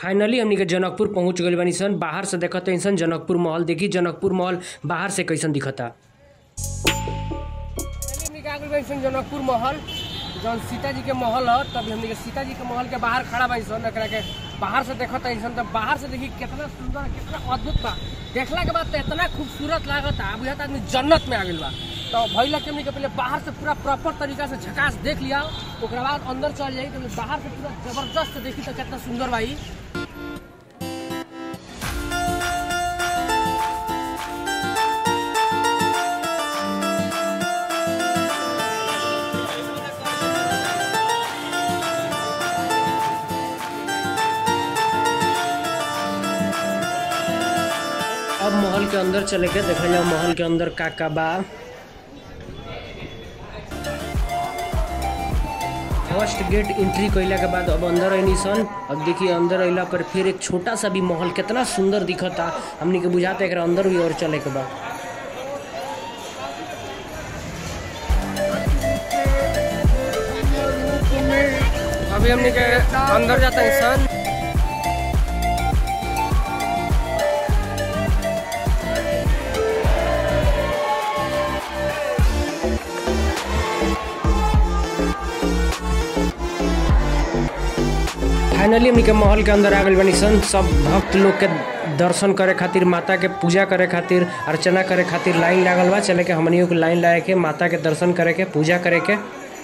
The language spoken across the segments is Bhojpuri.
फाइनली हमनी के जनकपुर पहुंच गइल बानी सन बाहर से देखत सन जनकपुर महल देखी जनकपुर महल बाहर से कैसन दिखता हमनी के आ गइल बानी सन जनकपुर महल जौन सीता जी के महल ह तब हमनी के सीता जी के महल के बाहर खड़ा बानी सन एकरा के बाहर से देखत सन तब बाहर से देखी कितना सुंदर कितना अद्भुत बा देखला के बाद तो इतना खूबसूरत लागता अब यह आदमी जन्नत में आ गइल बा तो भैया के हमनी के पहले बाहर से पूरा प्रॉपर तरीका से झकास देख लिया ओकरा बाद अंदर चल जाई तो बाहर से पूरा जबरदस्त देखी तो कितना सुंदर भाई अब महल के अंदर चले के देखल जाओ महल के अंदर का का बा फर्स्ट गेट एंट्री कैला के बाद अब अंदर अनी सन अब देखिए अंदर अइला पर फिर एक छोटा सा भी महल कितना सुंदर दिखता हमनी के बुझाता एकरा अंदर भी और चले के बा अभी हमनी के अंदर जाता है सन फाइनली हमनी के महल के अंदर आ गइल बानी सन सब भक्त लोग के दर्शन करे खातिर माता के पूजा करे खातिर अर्चना करे खातिर लाइन लागल बा चले के हमनियों के लाइन लगा के माता के दर्शन करे के पूजा करे के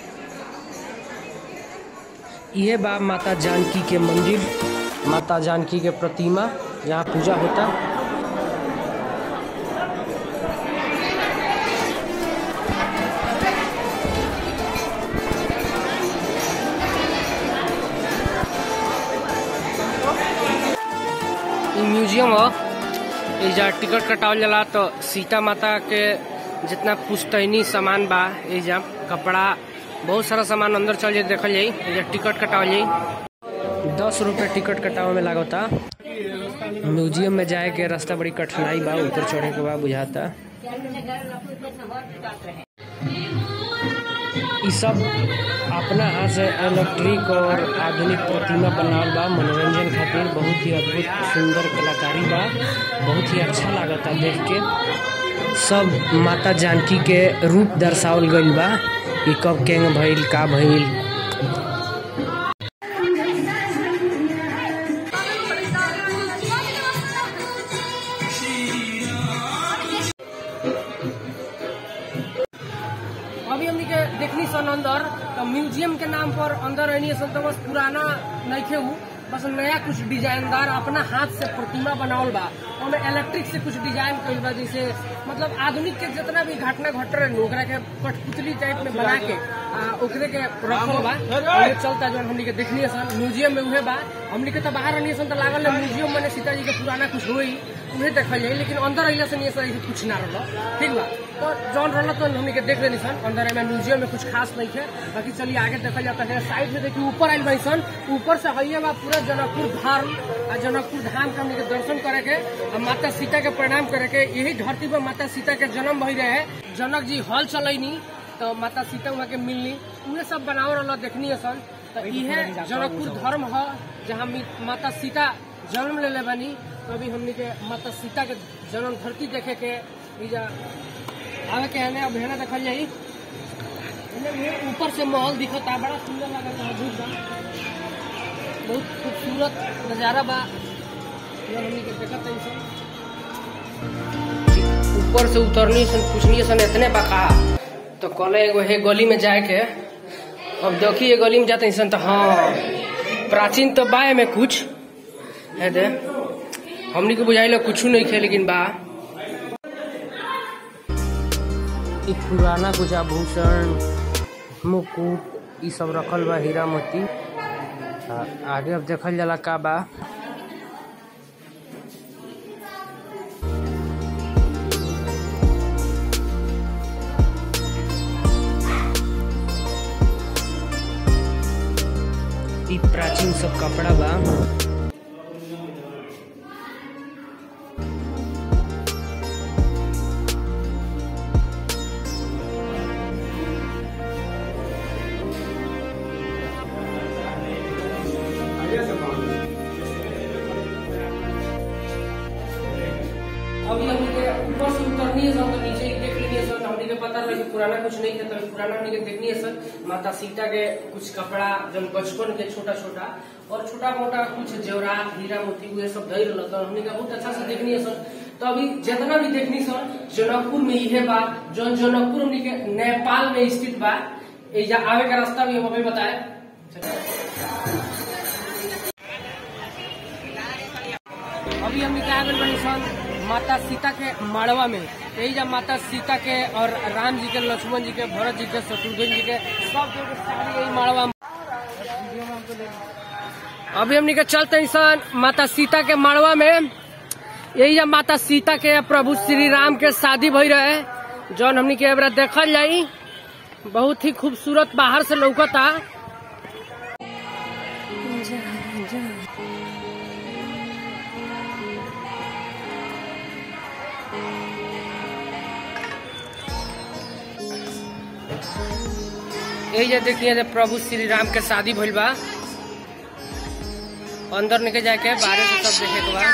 इहे बा माता जानकी के मंदिर माता जानकी के प्रतिमा जहाँ पूजा होता इ म्यूजियम ह एजा टिकट कटावल जाला तो सीता माता के जितना पुस्तैनी सामान बा एजा कपड़ा बहुत सारा सामान अंदर चल जाए देखल जाई एजा टिकट कटावल जाई दस रुपये टिकट कटावे में लागता म्यूजियम में जाए के रास्ता बड़ी कठिनाई बा ऊपर चढ़े के बा बुझाता इ सब अपना हाथ से इलेक्ट्रिक और आधुनिक प्रतिमा बनावल बा मनोरंजन खातिर बहुत ही अद्भुत सुंदर कलाकारी बा बहुत ही अच्छा लागता देख के सब माता जानकी के रूप दर्शावल गइल बा कि कब केंग भइल का भइल अभी हमनी के देखनी सन अंदर तो म्यूजियम के नाम पर अंदर रहनी सन तो बस पुराना नइखे उ बस नया कुछ डिजाइनदार अपना हाथ से प्रतिमा बनावल बा ओमे इलेक्ट्रिक से कुछ डिजाइन कइल बा जैसे मतलब आधुनिक के जितना भी घटना घट रहे ओकरा के कठपुतली टाइप में बना के आ, ओकरे के रखल बा ओमे चलता जौन हमनी के देखनी सन म्यूजियम में उहे बा हमनी के तो बाहर रहनी सन तो लागल है म्यूजियम में सीता जी के पुराना कुछ होई उहे देखल जाई लेकिन अंदर अइला से नहीं ऐसा कुछ ना रहल ठीक बा तो जौन रहल तो हमनी के देख लेनी सन अंदर में म्यूजियम में कुछ खास नहीं है बाकी चलिए आगे देखल जाता है साइड में देखिए ऊपर आइल बाई सन ऊपर से हइये बा पूरा जनकपुर धाम आ जनकपुर धाम के हमनी के दर्शन करे के आ माता सीता के प्रणाम करे के यही धरती पर माता सीता के जन्म भई रहे जनक जी हल चलैनी तो माता सीता वहाँ के मिलनी उहे सब बनाव रहल देखनी सन तो इहे जनकपुर धर्म ह जहाँ मी- माता सीता जन्म ले ले बानी तो अभी हमनी के माता सीता के जन्म धरती देखे के इजा आवे के हने अब हेना देखल जाई एने उहे ऊपर से महल दिखता बड़ा सुंदर लागल बा अद्भुत बा बहुत खूबसूरत नजारा बा ये हमनी के देखत हई सन ऊपर से उतरनी सन पूछनी सन इतने बका तो कहले एगो हे गली में जाए के अब देखी ये गली में जाते सन तो हाँ प्राचीन तो बा में कुछ है दे हमनी के बुझाइल कुछ नहीं खे लेकिन बा इ पुराना कुछ आभूषण मुकुट इ सब रखल बा हीरा मोती आ, आगे अब देखल जाला का बा इ प्राचीन सब कपड़ा बा देखनी सब तो नीचे ही देख लीजिए सर हमनी के पता रहे कि पुराना कुछ नहीं था तो पुराना हमनी के देखनी है सर माता सीता के कुछ कपड़ा जन बचपन के छोटा छोटा और छोटा मोटा कुछ जेवरात हीरा मोती हुए सब धैर रहता तो हमनी के बहुत अच्छा से देखनी है सर तो अभी जितना भी देखनी सर जनकपुर में इहे बा जौन जनकपुर हमनी के नेपाल में स्थित बा एजा आवे का रास्ता भी हम अभी बताए अभी हम क्या गए बनी सन माता सीता के मड़वा में यही जब माता सीता के और राम जी के लक्ष्मण जी के भरत जी के शत्रुघ्न जी के सब के सारी यही मड़वा में अभी हमनी के चलते हैं सन माता सीता के मड़वा में यही जब माता सीता के प्रभु श्री राम के शादी भई रहे जौन हमनी के एबरा देखल जाई बहुत ही खूबसूरत बाहर से लौकता यही जे देखिए जे प्रभु श्री राम के शादी भइल बा अंदर निकल जाए के बाहर से सब देखे के बा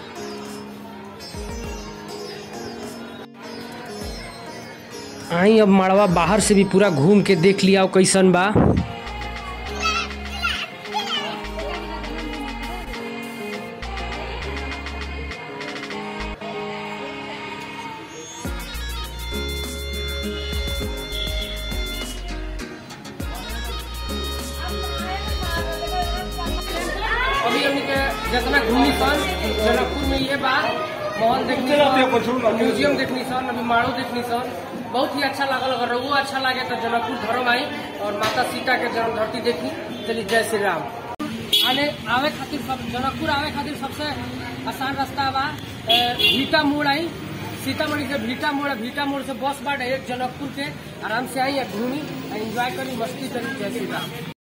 आई अब मड़वा बाहर से भी पूरा घूम के देख लिया कैसन बा अभी हमनी के जितना घूमी सन जनकपुर में ये बा मॉल देखनी सन म्यूजियम देखनी सन अभी माड़ो देखनी सन बहुत ही अच्छा लागल अगर रघु अच्छा लागे तो जनकपुर धर्म आई और माता सीता के जन्म धरती देखी चलिए जय श्री राम आने आवे खातिर सब जनकपुर आवे खातिर सबसे आसान रास्ता बा ए, भीटा मोड़ आई सीतामढ़ी से भीटा मोड़ भीटा मोड़ से बस बाटे जनकपुर के आराम से आई घूमी एंजॉय करी मस्ती करी जय श्री राम